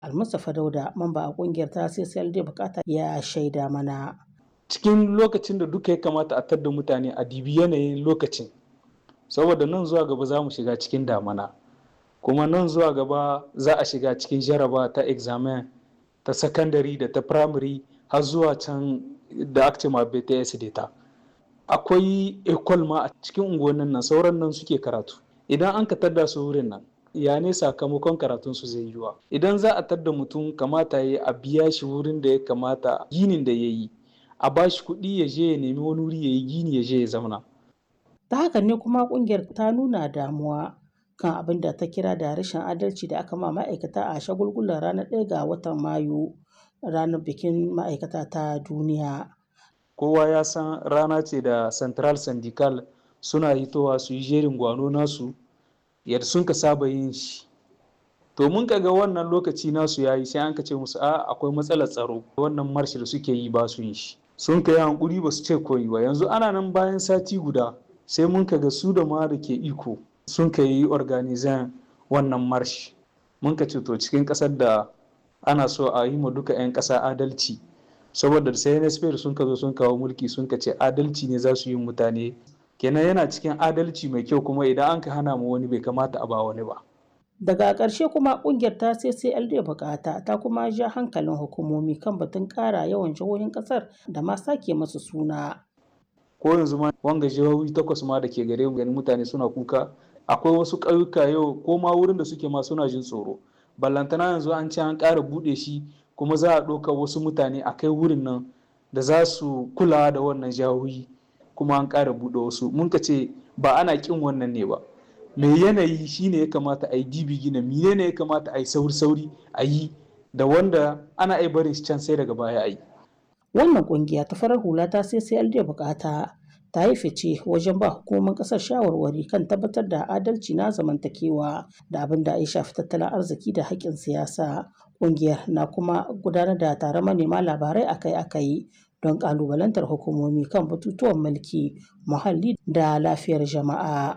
Almustapha Dauda, mamba a kungiyar ta CCLD bukata ya shaida mana. Cikin lokacin da duka ya kamata a tadda mutane a dibi yanayin lokacin, saboda nan zuwa gaba za mu shiga cikin damana, kuma nan zuwa gaba za a shiga cikin jaraba ta examen ta sakandare da ta firamare har zuwa can da aka ce ma BTS ta. Akwai ekol ma a cikin unguwannin nan sauran nan suke karatu. Idan an ka tadda su wurin nan, ya ne sakamakon karatun su zai yiwa idan za a tadda mutum kamata ya a biya shi wurin da ya kamata ginin da ya yi a ba shi kuɗi ya je ya nemi wani wuri ya yi gini ya je ya zauna. ta haka ne kuma kungiyar ta nuna damuwa kan abin da ta kira da rashin adalci da aka ma ma'aikata a shagulgulan ranar ɗaya ga watan mayu ranar bikin ma'aikata ta duniya kowa ya san rana ce da central syndical suna hitowa su yi jerin gwano nasu yadda sun ka saba yin shi to mun ga wannan lokaci nasu ya yi sai an ka ce musu a akwai matsalar tsaro wannan marshi da suke yi ba su yin shi sun ka yi hankuri ba su ce koyi ba yanzu ana nan bayan sati guda sai mun ka ga su da ma da ke iko sun ka yi organizan wannan marshi mun ka ce to cikin ƙasar da ana so a yi ma duka 'yan ƙasa adalci saboda sai NSP sun ka zo sun kawo mulki sun ka ce adalci ne za su yi mutane kenan yana cikin adalci mai kyau kuma idan an ka hana mu wani bai kamata a ba wani ba. Daga ƙarshe kuma ƙungiyar ta CCLD bukata ta kuma ja hankalin hukumomi kan batun ƙara yawan jihohin ƙasar da ma sake masu suna. Ko yanzu ma wanga jihohi takwas ma da ke gare mu ganin mutane suna kuka akwai wasu ƙauyuka yau ko ma wurin da suke ma suna jin tsoro. Ballantana yanzu an ce an ƙara buɗe shi kuma za a ɗauka wasu mutane a kai wurin nan da za su kula da wannan jihohi. kuma an ƙara buɗe wasu mun ka ce ba ana ƙin wannan ne ba mai yanayi shine ya kamata a yi dibi gina mine ne ya kamata a yi sauri sauri a yi da wanda ana ai barin shi can sai daga baya a yi wannan kungiya ta farar hula ta CCLD bukata ta yi fice wajen ba hukumomin kasar shawarwari kan tabbatar da adalci na zamantakewa da abin da ya shafi tattalin arziki da haƙƙin siyasa kungiyar na kuma gudanar da taron manema labarai akai-akai don ƙalubalantar hukumomi kan batutuwan mulki muhalli da lafiyar jama'a.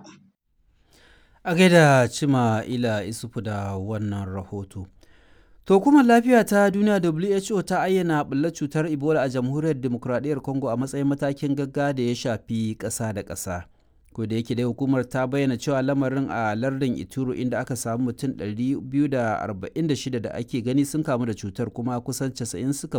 A gaida cima ila isufu da wannan rahoto. To kuma lafiya ta duniya WHO ta ayyana ɓullar cutar Ebola a jamhuriyar demokuraɗiyyar Congo a matsayin matakin gagga da ya shafi ƙasa da ƙasa. Ko da yake dai hukumar ta bayyana cewa lamarin a lardin Ituro inda aka samu mutum 246 da ake gani sun kamu da cutar kuma kusan 90 suka